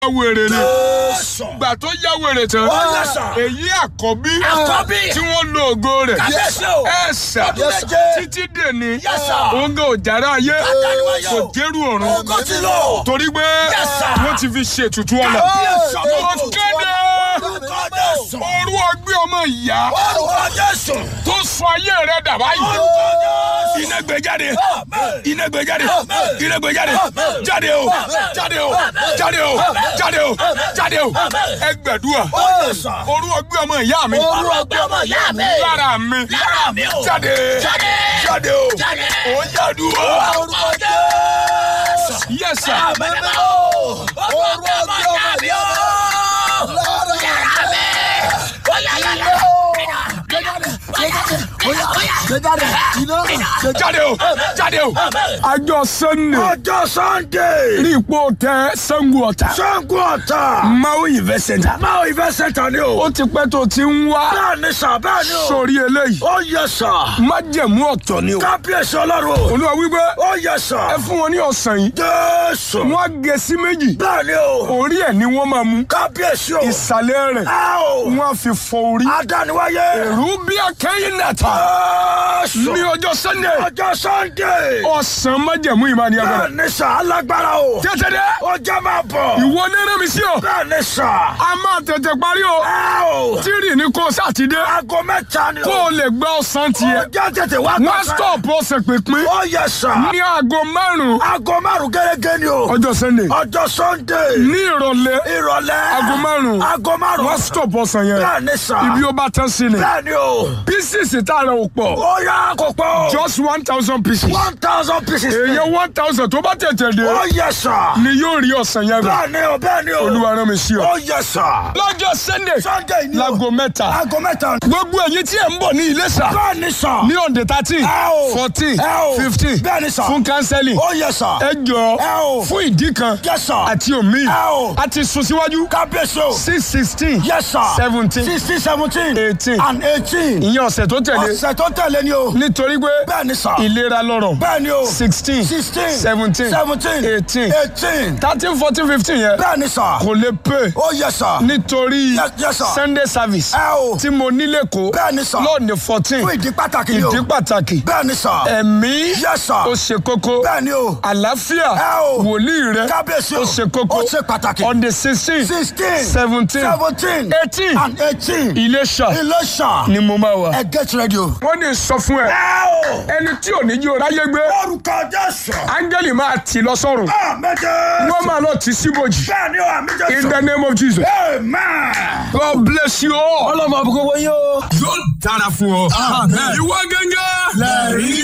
wèrè ni Jésù. gbà tó yá wèrè tán Ó yẹ sà. èyí àkọ́bí Àkọ́bí. tí wọ́n lo ògo rẹ̀ Kábíyèsí o. ẹ sà Ọdún méje. títí dèní Yes, sir. òun gan òjàrá ayé Àtàlùwáyé kò o. dérú ọ̀run Ògo ti lọ. torí pé Yes, sir. wọ́n ti fi ṣètùtù ọ̀la Kábíyèsí ó ọlọ́run. kéde Orúkọ Jésù. orú ọgbẹ́ ọmọ ìyá Orúkọ Jésù. tó sọ ayé rẹ̀ dà báyìí Orúkọ Jésù. iná gbé jáde Amen. iná gbé jáde Amen. iná gbé jáde Amen. jáde o Amen. jáde o Amen. jáde o Amen. jáde o Amen. jáde o Amen. ẹ gbẹdúà Ó yẹ sà. orú ọgbẹ́ ọmọ ìyá mi Orú ọgbẹ́ ọmọ ìyá mi. lára mi Lára mi o. jáde Jáde. jáde o Jáde. ó yàdúrà Orúkọ Jésù. yẹsà Àmín o. Orú ọgbẹ́ ọmọ ìyá mi o. Lára mi. Ó yá yá yá. jáde o jáde o àjọ sunday Ọjọ́ Sunday. ní ipò tẹ sango ọ̀tà Sango ọ̀tà. maui event center Máa ìfẹ́ sẹ́ńtà ni o. ó ti pẹ́ tó ti ń wá Bẹ́ẹ̀ ni sà, bẹ́ẹ̀ ni o. sórí eléyìí Ó yẹ sà. májẹ̀mú ọ̀tọ̀ ni o Kábíyèsí ọlọ́run. olúwa wípé Ó yẹ sà. ẹ fún wọn ní ọ̀sán yìí Jésù. wọ́n á gé sí méjì Bẹ́ẹ̀ ni o. orí ẹ̀ ni wọ́n máa mú Kábíyèsí o. ìsàlẹ̀ rẹ̀ Ẹ o. wọ́n á fi fọ orí Adániwáyé. èrú bí akẹ́yìn nàta Jésù. ní ọjọ́ sunday Ọjọ́ Sunday. ọ̀sán májẹ̀mú ìmọ̀ ni agbára Bẹ́ẹ̀ ni sà, alágbára o. tètè dé Ó jẹ́ máa bọ̀. ìwọ nínú mi sí o Bẹ́ẹ̀ ni sà. a máa tètè parí o Ẹ o. tírì ní kó sátidé Aago mẹ́ta ni o. kó o lè gbọ́ ọ̀sán Ó tiẹ̀ jẹ́ tètè wá wọ́n gbọ́sẹ̀. stop ọ̀sẹ̀ pínpín Ó yẹ sà. ní aago márùn-ún Aago márùn-ún gẹ́gẹ́ ni o. ọjọ́ sunday Ọjọ́ Sunday. ní ìrọ̀lẹ́ Ìrọ̀lẹ́. aago márùn-ún Aago márùn-ún. wọ́n stop ọ̀sán yẹn Bẹ́ẹ̀ ni sà. ibi ó bá tán sí ni Bẹ́ẹ̀ ni o. pieces tá a rẹ̀ ò pọ̀ Ó yá kò pọ̀. just one thousand pieces one thousand pieces. èèyàn one thousand tó bá tètè dé Ó yẹ sà. ni yóò rí ọ̀sán yẹn gbà Bẹ́ẹ̀ ni o, bẹ́ẹ̀ ni o. olúwa rán mi sí ọ. Ó yẹ sà. lọ́jọ́ sunday Sunday ni o. láago mẹ́ta Aago mẹ́ta. gbogbo ẹ̀yin tí ẹ̀ ń bọ̀ ní Iléṣà Bẹ́ẹ̀ ni sà. ní ọ̀dẹ̀ thirteen Ẹ o. fourteen Ẹ o. fifteen Bẹ́ẹ̀ ni sà. fún kánsẹ́lì Ó yẹ sà. ẹ jọ Ẹ o. fún ìdí kan Yes, sir. àti omi Ẹ o. a ti sún síwájú Kábíyèsí o. six sixteen Yes sir. seventeen sixteen seventeen. eighteen and eighteen. ìyẹn ọ̀sẹ̀ tó tẹ̀lé Ọ̀sẹ̀ tó tẹ̀lé ni o. nítorí pé Bẹ́ẹ̀ ni sà. ìlera lọ́rọ̀ Bẹ́ẹ̀ ni o. sixteen sixteen. seventeen seventeen. eighteen eighteen. thirteen fourteen fifteen yẹn Bẹ́ẹ̀ ni sà. kò lè pè Ó yẹ sà. nítorí Yes, yes, sir. sunday service Ẹ o. tí mo nílé kó Bẹ́ẹ̀ ni sà. lọ́ọ̀nì fourteen Fún ìdí pàtàkì ni o. ìdí pàtàkì Bẹ́ẹ̀ ni sà. ẹ̀mí Yes, sir. ó ṣe kókó Bẹ́ẹ̀ ni o. àlàáfíà Ẹ o. wòlíì rẹ Kábíyèsí o. ó ṣe kókó Ó ṣe pàtàkì. on the sixteen sixteen. seventeen seventeen. eighteen and eighteen. Iléṣà Iléṣà. ni mo máa wà. Ẹ get ready o. wọ́n ní sọ fún ẹ Ẹ o. ẹni tí ò ní jí o ráyé gbé Orúkọ Jésù. áńgẹ́lì máa tì lọ sọ́run Àmín. wọ́n máa lọ tì síbòjì Bẹ́ẹ̀ ni o, àmín in Jésù. the name of Jesus. Amen. God bless you all. Ọlọ́mọ àbúkọ́ wọ́n yóò. yóò dára fún ọ. ìwọ gẹ́gẹ́. Lẹ́rìí.